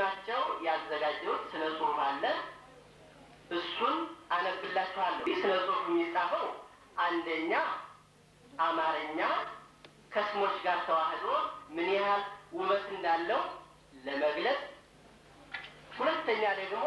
በስማቸው ያዘጋጀሁት ስነ ጽሁፍ አለ። እሱን አነብላችኋለሁ። ይህ ስነ ጽሁፍ የሚጻፈው አንደኛ አማርኛ ከስሞች ጋር ተዋህዶ ምን ያህል ውበት እንዳለው ለመግለጽ፣ ሁለተኛ ደግሞ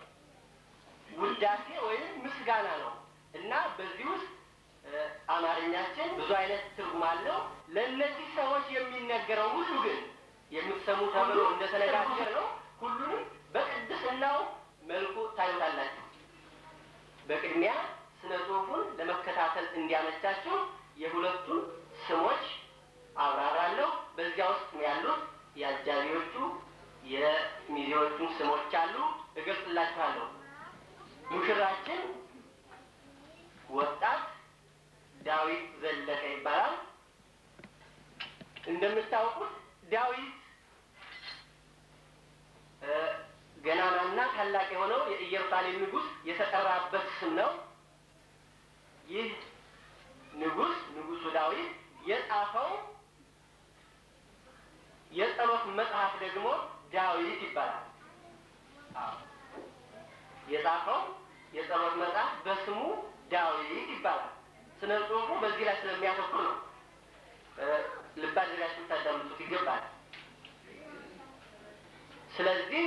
ውዳሴ ወይም ምስጋና ነው እና በዚህ ውስጥ አማርኛችን ብዙ አይነት ትርጉም አለው። ለእነዚህ ሰዎች የሚነገረው ሁሉ ግን የምትሰሙ ተብሎ እንደተነጋገር ነው። ሁሉንም በቅድስናው መልኩ ታዩታላችሁ። በቅድሚያ ስነ ጽሁፉን ለመከታተል እንዲያመቻችሁ የሁለቱን ስሞች አብራራለሁ። በዚያ ውስጥ ያሉት የአጃቢዎቹ የሚዜዎቹን ስሞች አሉ፣ እገልጽላችኋለሁ። ሙሽራችን ወጣት ዳዊት ዘለቀ ይባላል። እንደምታውቁት ዳዊት ገናናና ታላቅ የሆነው የኢየሩሳሌም ንጉሥ የተጠራበት ስም ነው። ይህ ንጉሥ ንጉሡ ዳዊት የጻፈው የጸሎት መጽሐፍ ደግሞ ዳዊት ይባላል። የጻፈው የጸሎት መጽሐፍ በስሙ ዳዊት ይባላል። ስነ ጽሁፉ በዚህ ላይ ስለሚያተኩር ነው። ልብ አድርጋችሁ ታዳምጡት ይገባል። ስለዚህ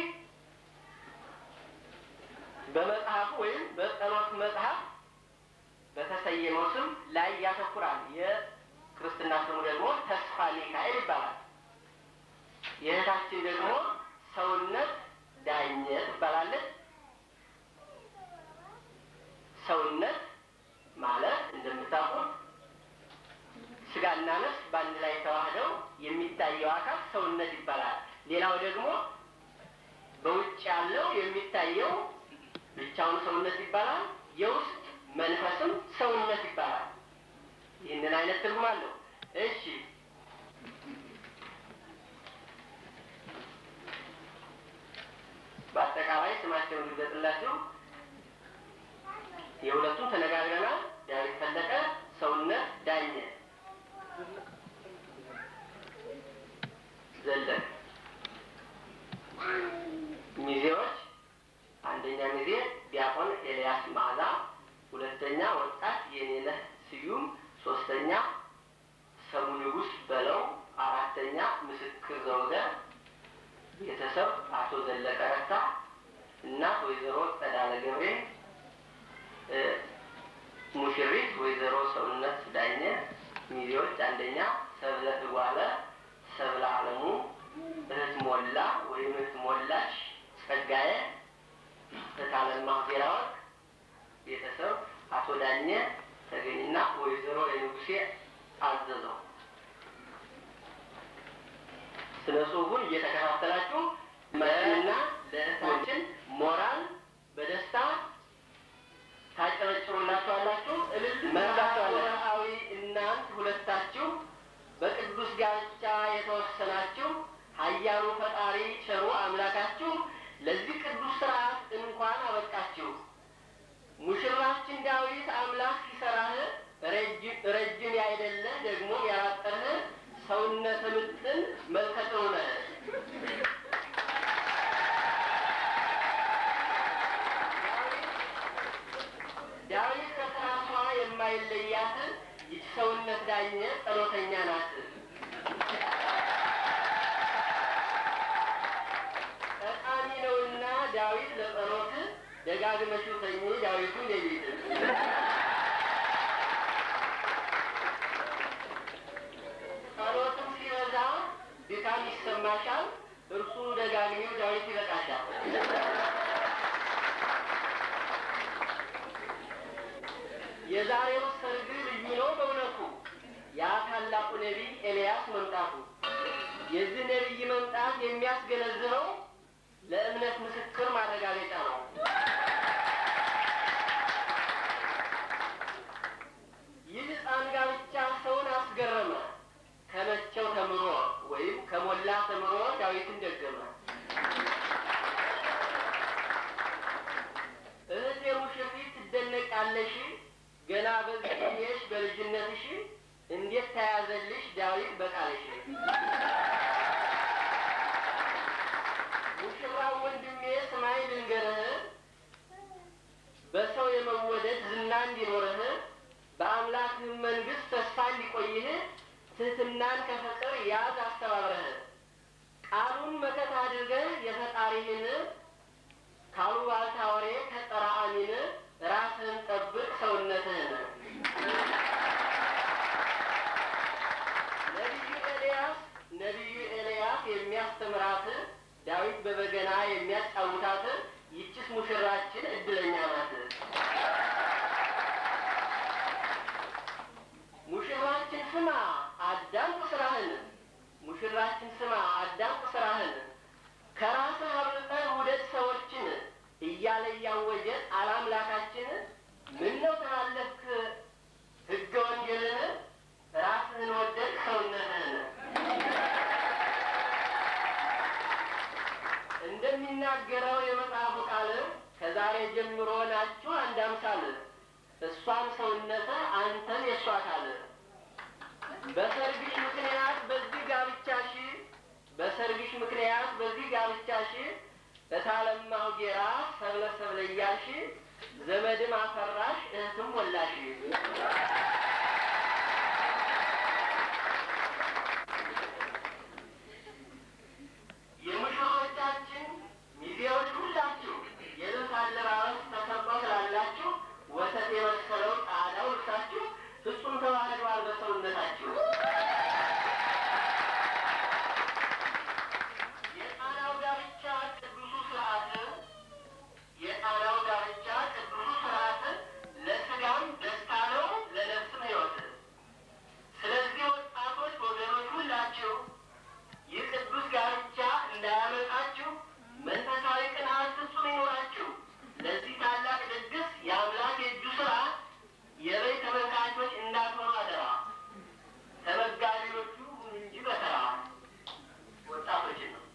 በመጽሐፉ ወይም በጸሎት መጽሐፍ በተሰየመው ስም ላይ ያተኩራል። የክርስትና ስሙ ደግሞ ተስፋ ሚካኤል ይባላል። የእህታችን ደግሞ ሰውነት ዳኘ ትባላለች። ሰውነት ማለት እንደምታውቁት ስጋና ነፍስ በአንድ ላይ ተዋህደው የሚታየው አካል ሰውነት ይባላል። ሌላው ደግሞ በውጭ ያለው የሚታየው ብቻውን ሰውነት ይባላል። የውስጥ መንፈስም ሰውነት ይባላል። ይህንን አይነት ትርጉም አለው። እሺ በአጠቃላይ ስማቸውን ልገጥላችሁ። የሁለቱም ተነጋግረናል። ዳዊት ፈለቀ፣ ሰውነት ዳኘ ዘለቀ። ሚዜዎች አንደኛ ሚዜ ዲያቆን ኤልያስ ማዕዛ፣ ሁለተኛ ወጣት የኔነህ ስዩም፣ ሶስተኛ ሰሙ ንጉስ በለው፣ አራተኛ ምስክር ዘውገ፣ ቤተሰብ አቶ ዘለቀ ረታ፣ እናት ወይዘሮ ጸዳለ ገብሬ፣ ሙሽሪት ወይዘሮ ሰውነት ዳኘ፣ ሚዜዎች አንደኛ ሰብለ እጓለ፣ ሰብለ አለሙ፣ እህት ሞላ ወይም እህት ሞላሽ ጸጋዬ፣ እታለማ ዜራወርቅ፣ ቤተሰብ አቶ ዳኘ ተገኝና ወይዘሮ የንጉሴ አዘዘው። ስነ ጽሁፉን እየተከታተላችሁ መና ለእህታችን ሞራል በደስታ ታጨበጭሩላችኋላችሁ። እልል መርዳችኋለሁ። እናንት ሁለታችሁ በቅዱስ ጋብቻ የተወሰናችሁ ኃያሉ ፈጣሪ ቸሩ አምላካችሁ ለዚህ ቅዱስ ስርዓት እንኳን አበቃችሁ። ሙሽራችን ዳዊት አምላክ ሲሰራህ ረጅም ያይደለ ደግሞ ያላጠርህ ሰውነተ ምጥን መልከ ጥሩ ነህ። ዳዊት ከስራሷ የማይለያት ይች ሰውነት ዳኘ ጸሎተኛ ናት። ጠቃሚ ነውና ዳዊት ለጸሎት ደጋግመሽ ተኝ ዳዊቱ ሌሊት ጸሎትም ሲበዛ ድካም ይሰማሻል። እርሱ ደጋግሚው ዳዊት ይበቃሻል። የዛሬው ሰርግ ልዩ ነው በእውነቱ ያ ታላቁ ነቢይ ኤልያስ መምጣቱ። የዚህ ነቢይ መምጣት የሚያስገነዝበው ለእምነት ምስክር ማረጋገጫ ነው። ይህ ሕፃን ጋብቻ ሰውን አስገረመ። ከመቸው ተምሮ ወይም ከሞላ ተምሮ ዳዊትን ደገመ። እህቴ ሙሽሪት ትደነቃለሽ፣ ገና በዚህሽ በልጅነትሽ እንዴት ተያዘልሽ ዳዊት በቃልሽ። ሙሽራ ወንድሜ ስማይ ልንገርህ፣ በሰው የመወደድ ዝና እንዲኖርህ በአምላክህ መንግሥት ተስፋ እንዲቆይህ ትህትናን ከፍቅር ያዝ አስተባብረህ ቃሉን መከታ አድርገህ የፈጣሪህን ካሉባልታ ወሬ ከጸራአሚን ራስህን ጠብቅ ሰውነትህን። ነቢዩ ኤልያስ ነቢዩ ኤልያስ የሚያስተምራት ዳዊት በበገና የሚያጫውታት ይቺስ ሙሽራችን እድለኛ ናት። ሙሽራችን ስማ አዳምጥ ስራህን፣ ሙሽራችን ስማ አዳምጥ ስራህን፣ ከራስህ አብልጠህ ውደድ ሰዎችን እያለ እያወጀ አላምላካችን ምን ነው ተላለፍክ ሕገ ወንጌልን ራስህን ወደድ ሰውነትህን እንደሚናገረው የመጽሐፉ ቃል ከዛሬ ጀምሮ ናችሁ አንድ አምሳል እሷም ሰውነትህ አንተን የእሷ አካል በሰርግሽ ምክንያት በዚህ ጋብቻሽ በሰርግሽ ምክንያት በዚህ ጋብቻሽ እታለማሁ ጌራ ሰብለ ሰብለ እያልሽ ዘመድም አፈራሽ እህትም ወላሽ የሙሽሮቻችን ሚዜዎች ሁላችሁ የልብስ አለባበስ ተከባው ስላላችሁ ወተት የመሰለው ጣዳው ልብሳችሁ ፍጹም ተዋህደዋል በሰውነታችሁ። የጣናው ጋብቻ ቅዱሱ ስርዓት የጣናው ጋብቻ ቅዱሱ ስርዓት ለስጋም ደስታ ነው፣ ለነፍስም ሕይወት። ስለዚህ ወጣቶች ወገኖች ሁላችሁ ይህ ቅዱስ ጋብቻ እንዳያመጣችሁ መንፈሳዊ ቅንዓት ፍጹም ይኖራችሁ። ለዚህ ታላቅ ድግስ የአምላክ የእጁ ስራ የበይ ተመልካቾች እንዳትሆኑ አደራ። ተመጋቢዎቹ ሁኑ እንጂ በተራ ወጣቶችን ነው።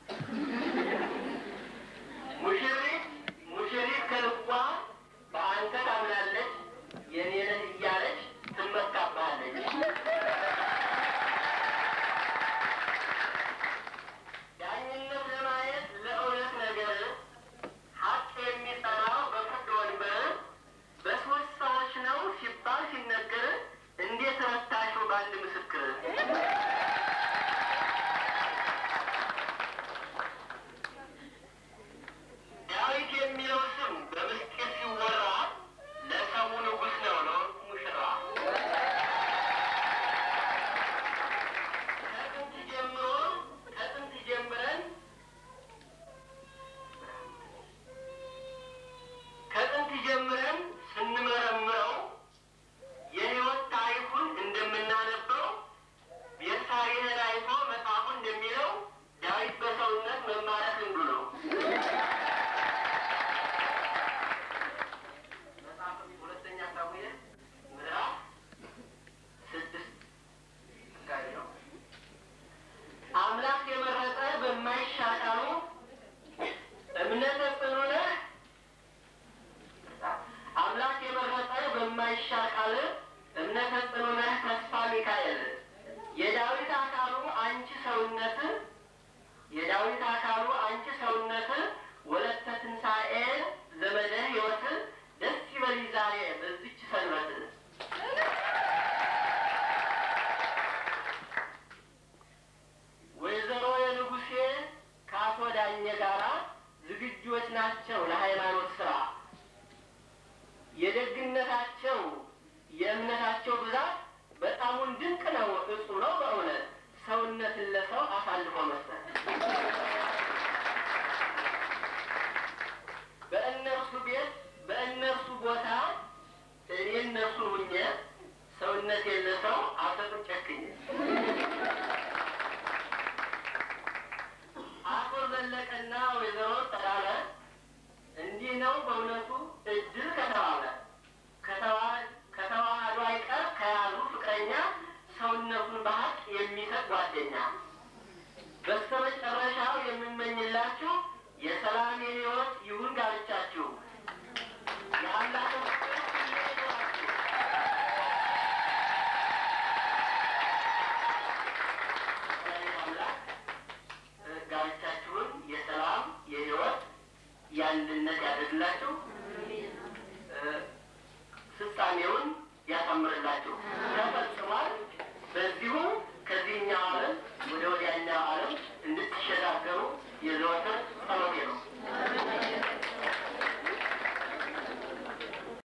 ሙሽሪት ሙሽሪት ከልቧ በአንተ ታምናለች፣ የኔ ነህ እያለች ትመካባለች። ዳኝነት ለማየት ለእውነት ነገር ሀቅ የሚጠራው በፍርድ ወንበር በሶስት ሰዎች ነው ሲባል ሲነገር እንዴት ረታሽው በአንድ ምስክር? ዳዊት የሚለው ስም በምስጢር ሲወራ ለሰው ንጉሥ ነው፣ ለወርቁ ሙሽራ ከጥንት ጀምሮ ከጥንት ጀምረን ከጥንት ጀምረን ስንመረምረው የሕይወት ታሪኩን እንደምናነበው ቤርሳቤህን አይቶ መጽሐፉ እንደሚለው ዳዊት በሰውነት መማረክ እንዱ ነው። መጽሐፍ ሁለተኛ ሳሙኤል ምዕራፍ ስድስት አካባቢ ነው። አምላክ የመረጠ በማይሻሻሉ እምነተ ጽኑ ነህ አምላክ የመረጠ በማይሻሻል እምነተ ጽኑ ነህ ተስፋ ሚካኤል የዳዊት አካሉ አንቺ ሰውነት የዳዊት አካሉ አንቺ ሰውነት ወለተ ትንሣኤ ዘመደ ሕይወት ደስ ይበልሽ ዛሬ በዚች ሰንበት ወይዘሮ የንጉሴ ከአቶ ዳኘ ጋራ ዝግጁዎች ናቸው ለሃይማኖት ስራ። የደግነታቸው የእምነታቸው ብዛት በጣሙን ድንቅ ነው፣ እጹ ነው በእውነት ሰውነትን ለሰው አሳልፎ መስጠት። በእነርሱ ቤት በእነርሱ ቦታ እኔ እነርሱ ሁኜ ሰውነት የለሰው አልሰጥም ጨክኝ አቶ ዘለቀና ወይዘሮ